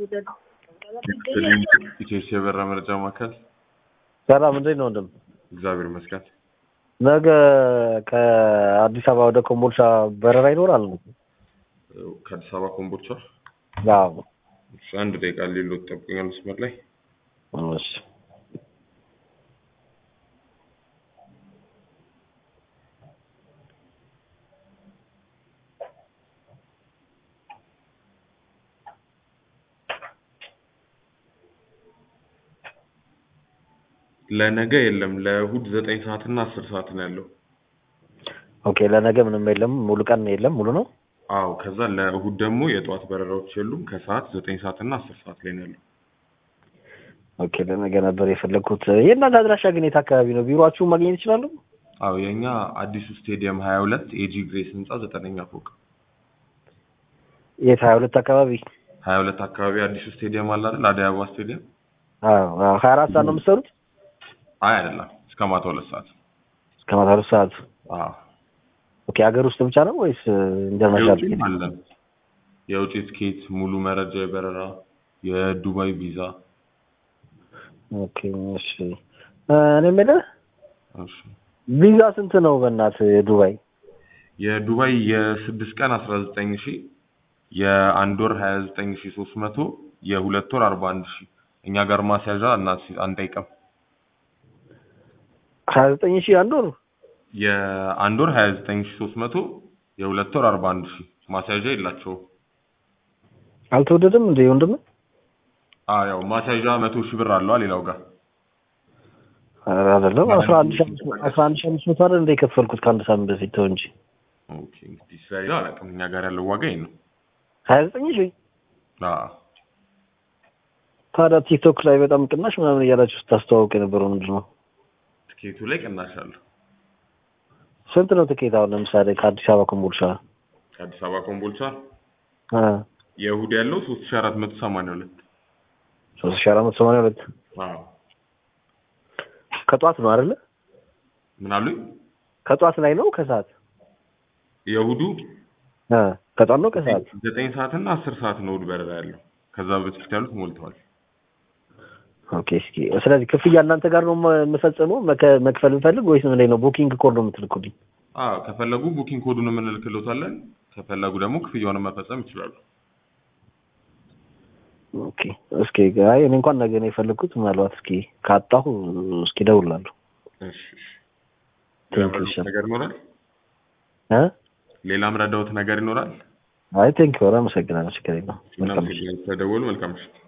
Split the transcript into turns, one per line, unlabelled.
ኢትዮጵያ የበራ መረጃ ማዕከል
ሰላም እንዴት ነው ወንድም?
እግዚአብሔር ይመስገን።
ነገ ከአዲስ አበባ ወደ ኮምቦልቻ በረራ ይኖራል?
ከአዲስ አበባ ኮምቦልቻ
አዎ።
እሺ፣ አንድ ደቂቃ ሌሎት ጠብቀኛል መስመር ላይ
እሺ።
ለነገ የለም፣ ለእሁድ ዘጠኝ ሰዓት እና አስር ሰዓት ነው ያለው።
ኦኬ ለነገ ምንም የለም፣ ሙሉ ቀን የለም፣ ሙሉ ነው።
አዎ፣ ከዛ ለእሁድ ደግሞ የጠዋት በረራዎች የሉም። ከሰዓት ዘጠኝ ሰዓት እና አስር ሰዓት ላይ ነው ያለው።
ኦኬ ለነገ ነበር የፈለግኩት። የእናንተ አድራሻ ግን የት አካባቢ ነው? ቢሮአችሁን ማግኘት ይችላሉ?
አዎ፣ የእኛ አዲሱ ስቴዲየም ሀያ ሁለት ኤጂ ግሬስ ህንፃ ዘጠነኛ ፎቅ
የት ሀያ ሁለት አካባቢ?
ሀያ ሁለት አካባቢ አዲሱ ስቴዲየም አለ አይደል? አደይ አበባ ስቴዲየም።
አዎ አዎ። ሀያ አራት ሰዓት ነው የምትሰሩት?
አይ አይደለም፣ እስከ ማታ ሁለት ሰዓት።
እስከ ማታ ሁለት ሰዓት።
አዎ፣
ኦኬ ሀገር ውስጥ ብቻ ነው ወይስ ኢንተርናሽናል?
የውጭም አለን። የውጭ ትኬት፣ ሙሉ መረጃ፣ የበረራ፣ የዱባይ ቪዛ።
ኦኬ እሺ። እኔ የምልህ
እሺ
ቪዛ ስንት ነው በእናትህ የዱባይ?
የዱባይ የስድስት ቀን አስራ ዘጠኝ ሺ የአንድ ወር ሀያ ዘጠኝ ሺ ሶስት መቶ የሁለት ወር አርባ አንድ ሺ እኛ ጋር ማስያዣ እና አንጠይቅም።
ሀያ ዘጠኝ ሺህ አንድ ወር
የአንድ ወር ሀያ ዘጠኝ ሺ ሶስት መቶ የሁለት ወር አርባ አንድ ሺ ማስያዣ የላቸውም።
አልተወደደም እንደ ወንድም?
አዎ ያው ማስያዣ መቶ ሺህ ብር አለዋ ሌላው ጋር
ኧረ አይደለም አስራ አንድ ሺህ አምስት መቶ አስራ አንድ ሺህ አምስት መቶ አይደል እንደ የከፈልኩት ከአንድ ሳምንት በፊት ተው እንጂ
ኦኬ እንግዲህ ስለሌላ አላውቅም። እኛ ጋር ያለው ዋጋ ይሄ ነው።
ሀያ ዘጠኝ ሺህ
አዎ
ታዲያ ቲክቶክ ላይ በጣም ቅናሽ ምናምን እያላችሁ ስታስተዋውቅ የነበረው ምንድን ነው?
ትኬቱ ላይ ቅናሽ አለው።
ስንት ነው ትኬት አሁን ለምሳሌ ከአዲስ አበባ ኮምቦልቻ?
ከአዲስ አበባ ኮምቦልቻ
አ
የእሁድ ያለው ሶስት ሺ አራት መቶ ሰማንያ ሁለት
ሶስት ሺህ አራት መቶ ሰማንያ ሁለት
አዎ
ከጧት ነው አይደለ?
ምን አሉኝ?
ከጧት ላይ ነው ከሰዓት?
የእሁዱ
አ ከጧት ነው ከሰዓት?
ዘጠኝ ሰዓት እና አስር ሰዓት ነው እሁድ በረራ ያለው። ከዛ በፊት ያሉት ሞልተዋል።
ኦኬ እስኪ ስለዚህ ክፍያ እናንተ ጋር ነው የምፈጽመው መከ- መክፈል ብፈልግ ወይስ ምን ላይ ነው ቡኪንግ ኮድ ነው የምትልኩልኝ?
አዎ ከፈለጉ ቡኪንግ ኮዱን የምንልክልዎታለን። ከፈለጉ ደግሞ ክፍያውን መፈጸም ይችላሉ።
ኦኬ እስኪ አይ እኔ እንኳን ነገ ነው የፈለግኩት ምናልባት እስኪ ካጣሁ እስኪ እደውላለሁ።
እሺ እሺ። ሌላም
ቴንክ ዩ
ረዳዎት ነገር ይኖራል?
እ
ሌላም ረዳዎት ነገር ይኖራል?
አይ ቴንክ ዩ አመሰግናለሁ። ችግር የለውም። መልካም
ምናምን ስለደወሉ መልካም ምሽት።